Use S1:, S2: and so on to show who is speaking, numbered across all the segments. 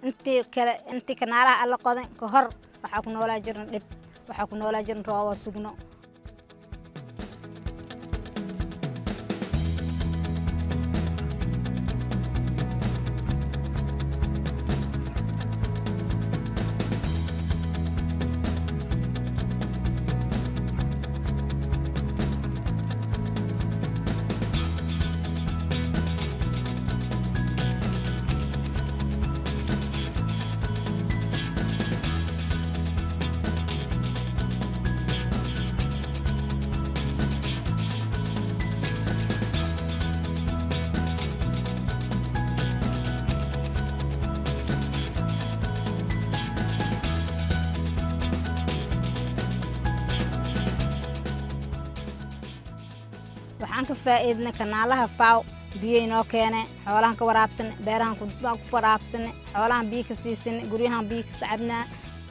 S1: intii kale intii kanaalaha alla qodan ka hor waxaa ku noolaa jirna dhib waxaa ku noolaa jirna rooba sugno waxaan ka faa'iidnay kanaalaha faaw biyay noo keene xoolahan ka waraabsane beerahan ku ku waraabsane xoolahan biyo ka siisane guryahan biyo ka sacabnaa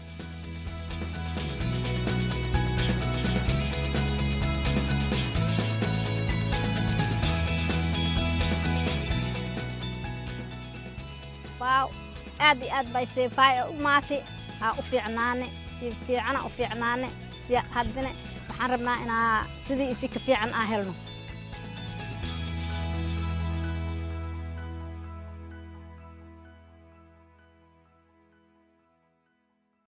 S1: faaw aad iyo aad bay seefaay u maatay aa u fiicnaane si fiicana u fiicnaane si haddana waxaan rabnaa inaa sidii isi ka fiican aa helno